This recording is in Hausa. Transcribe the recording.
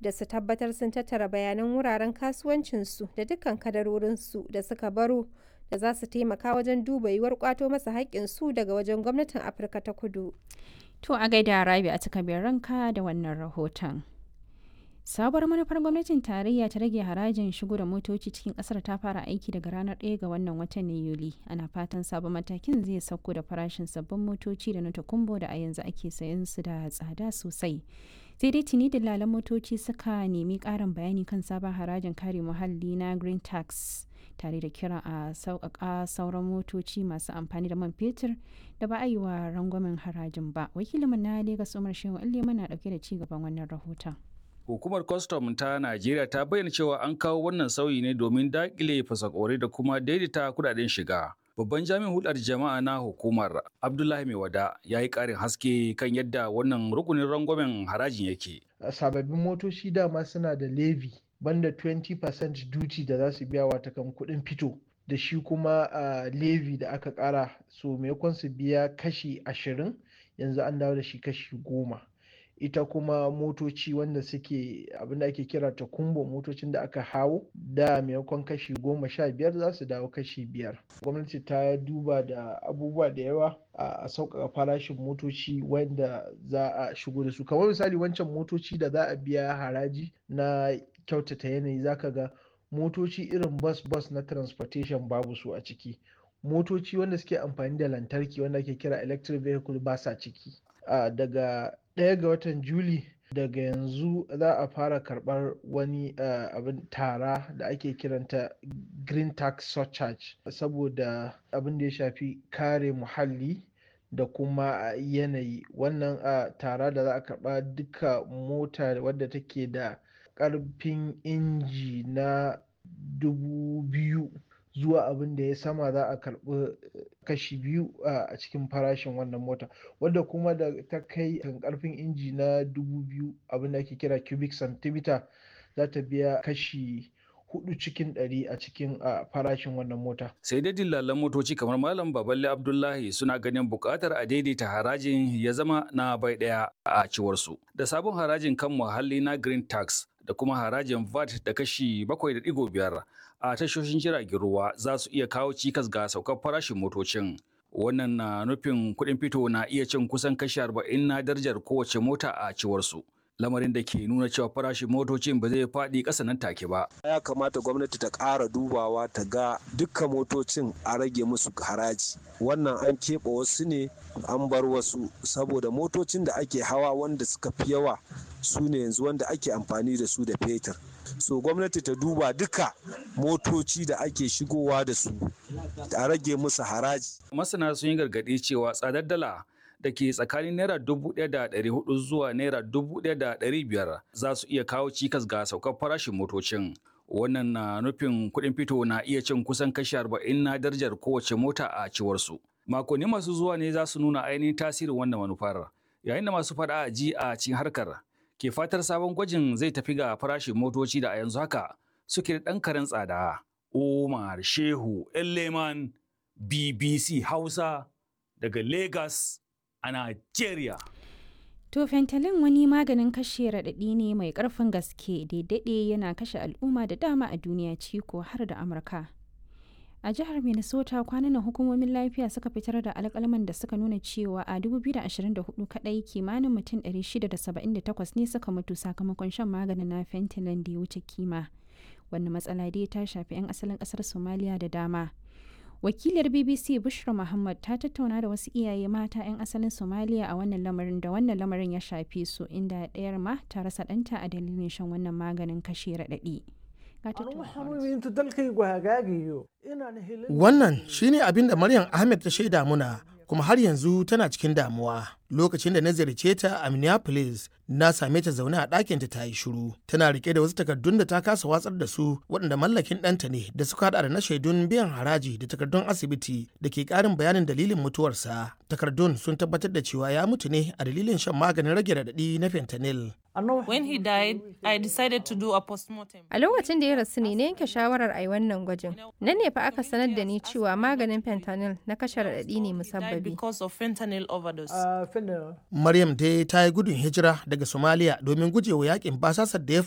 da su tabbatar sun tattara bayanan wuraren kasuwancinsu da dukkan kadarorinsu da suka baro da za su taimaka wajen duba yiwuwar kwato masa haƙƙinsu daga wajen gwamnatin Afirka ta Kudu. To a gaida Rabi a cika ranka da wannan rahoton. Sabuwar manufar gwamnatin tarayya ta rage harajin shigo da motoci cikin kasar ta fara aiki daga ranar 1 ga wannan watan na Yuli. Ana fatan sabon matakin zai sauko da farashin sabbin motoci da na takumbo da a yanzu ake sayan su da tsada sosai. Sai dai tuni dillalan motoci suka nemi ƙarin bayani kan sabon harajin kare muhalli na Green Tax. tare da kira a sauƙaƙa sauran motoci masu amfani da man fetur da ba a yi wa rangwamen harajin ba wakilinmu na Legas Umar Shehu Allema na ɗauke da ci gaban wannan rahoton. Hukumar kwastam ta Najeriya ta bayyana cewa an kawo wannan sauyi ne domin daƙile fasakore da kuma daidaita kudaden shiga. Babban jami'in hulɗar jama'a na hukumar Abdullahi Maiwada ya yi ƙarin haske kan yadda wannan rukunin rangwamen harajin yake. Sababbin motoci dama suna da levy banda 20% duty da za su biya wata kan kuɗin fito da shi kuma uh, levy da aka ƙara so maimakon su biya kashi ashirin yanzu an dawo da shi kashi goma ita kuma motoci wanda suke abinda ake kira ta kumbo motocin da aka hawo da maimakon kashi goma sha biyar za su dawo kashi biyar gwamnati ta duba da abubuwa da yawa a sauƙaƙa farashin motoci wanda za a shigo da su kamar misali wancan motoci da za a biya haraji na kyautata yanayi zaka ga motoci irin bus bus na transportation babu su a ciki motoci wanda suke amfani da lantarki wanda ake kira electric vehicle ba sa ciki uh, daga ɗaya ga watan juli daga yanzu za a fara karɓar wani uh, abin tara da ake kiranta green tax surcharge saboda abin da ya shafi kare muhalli da kuma yanayi wannan uh, tara da za a karɓa duka mota wadda take da ƙarfin inji na dubu biyu zuwa abin da ya sama za a karɓi kashi biyu a cikin farashin wannan mota wadda kuma da ta kai kan ƙarfin inji na dubu biyu abin da ake kira cubic centimeter za ta biya kashi hudu cikin ɗari a cikin farashin wannan mota. Sai dai dillalan motoci kamar Malam Baballe Abdullahi suna ganin buƙatar a daidaita harajin ya zama na bai ɗaya a ciwarsu. Da sabon harajin kan muhalli na Green Tax da kuma harajin VAT da kashi 7.5 a tashoshin jiragen ruwa za su iya kawo cikas ga saukar farashin motocin. Wannan na nufin kuɗin fito na iya cin kusan kashi 40 na darajar kowace mota a ciwarsu. lamarin da ke nuna cewa farashin motocin ba zai faɗi ƙasa nan take ba. Ya kamata gwamnati ta ƙara dubawa ta ga dukkan motocin a rage musu haraji. Wannan an keɓe wasu ne an bar wasu saboda motocin da ake hawa wanda suka fi yawa su ne yanzu wanda ake amfani da su da fetur. So gwamnati ta duba duka motoci da ake shigowa da su a rage musu haraji. Masana sun yi gargaɗi cewa tsadar dala da ke tsakanin naira dubu ɗaya da ɗari hudu zuwa naira dubu ɗaya da ɗari biyar za su iya kawo cikas ga saukar farashin motocin. Wannan na nufin kuɗin fito na iya cin kusan kashi arba'in na darajar kowace mota a ciwarsu. Makonni masu zuwa ne za su nuna ainihin tasirin wannan manufar. Yayin da masu faɗa a ji a cikin harkar ke fatar sabon gwajin zai tafi ga farashin motoci da a yanzu haka suke da ɗan karen tsada. Umar Shehu Elleman BBC Hausa daga Lagos. a Najeriya. To fentanyl wani maganin kashe raɗaɗi ne mai ƙarfin gaske da daɗe yana kashe al'umma da dama a duniya ciko har da Amurka. A jihar Minnesota kwanan hukumomin lafiya suka fitar da alƙalman da suka nuna cewa a 2024 kaɗai kimanin mutum 678 ne suka mutu sakamakon shan maganin na fentanyl da ya wuce kima. Wannan matsala dai ta shafi 'yan asalin ƙasar Somalia da dama. wakilar bbc bushra muhammad ta tattauna da wasu iyaye mata 'yan asalin somaliya a wannan lamarin da wannan lamarin ya shafe su inda ɗayar ma ta rasa ɗanta a dalilin shan wannan maganin kashe raɗaɗi wannan shine abin da maryam ahmed ta shaida muna kuma har yanzu tana cikin damuwa lokacin da na ziyarce ta a minneapolis na same ta zaune a ɗakinta ta yi shiru tana rike da wasu takardun da ta kasa watsar da su waɗanda mallakin ɗanta ne da suka haɗa da na shaidun biyan haraji da takardun asibiti da ke ƙarin bayanin dalilin mutuwarsa takardun sun tabbatar da cewa ya mutu ne a dalilin shan maganin rage raɗaɗi na fentanyl When he died, I decided to do a postmortem. A lokacin da ya rasu ne na yanke shawarar a yi wannan gwajin. Nan ne fa aka sanar da ni cewa maganin fentanyl na kashe raɗaɗi ne musabbabi. because of fentanyl overdose. Maryam dai ta yi gudun hijira daga Somalia domin gujewa yakin basasar da ya